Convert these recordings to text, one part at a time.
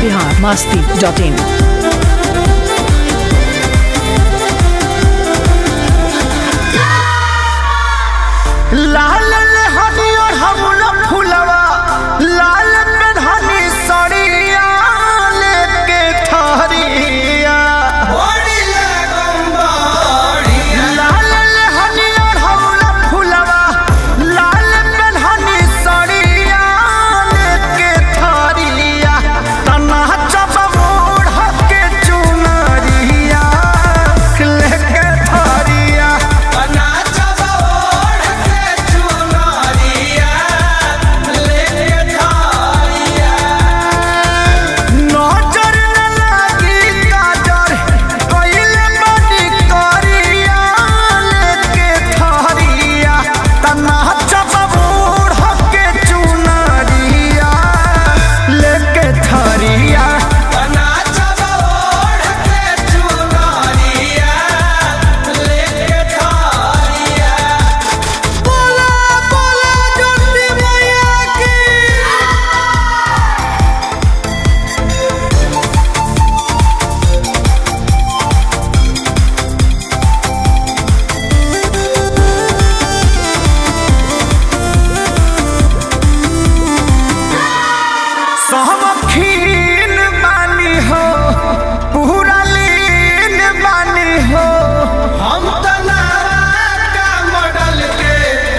Bihar Masti dot in लाल हनी और हमला फुलवा लाल में धनी सड़िया लेके ठहरिया लाल हनी और हमला फुलवा लाल में धनी सड़िया लेके ठहरिया तना चप मोड़ के चुनरिया लेके ठहरिया नजर न लागी काजर कइले बड़ी करिया लेके ठहरिया तना चप बूढ़ के चुनरिया लेके ठहरिया बोला बोला ज्योति मैया की सहमखीन बानी हो पूरा लीन बानी हो हम का मॉडल के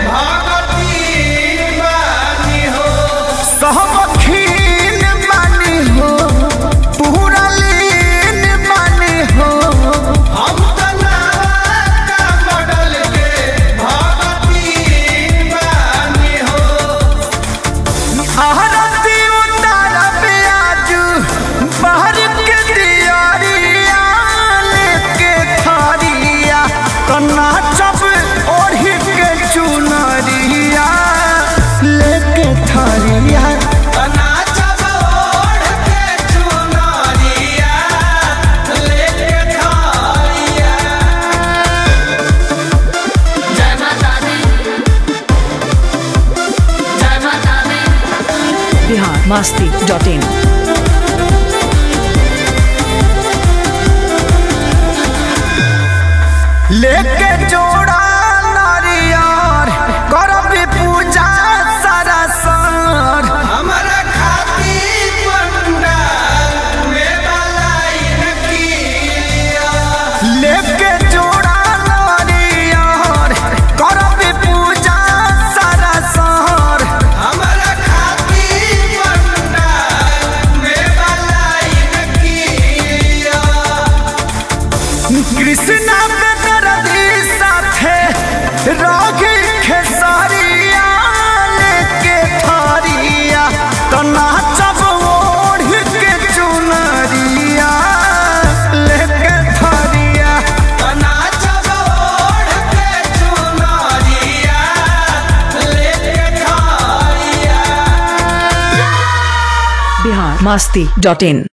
भगती बानी हो सहमखीन बानी हो पूरा लीन बानी हो हम का मॉडल के भगती बानी हो आरती उतार प्याजू बाहर के दियारिया लेके थारिया कन्ना चप ओढ़ी के चुनरिया लेके थारिया तना चबोड़ के चुनरिया लेके थारिया जय माता दी जय माता दी बिहार मास्ती डॉट इन लेके जोड़ा नारियर करब पूजा सरसर हमरा खाती पंडाल में बलाई किया लेके जोड़ा नारियर करब पूजा सरसर हमरा खाती पंडाल में बलाई किया कृष्णा पे दर्दी साथे रागी खेसारिया लेके थारिया तना चब ओढ़ के चुनरिया लेके थारिया तना चबोड़ के चुनरिया लेके थारिया बिहार मास्ती डॉट इन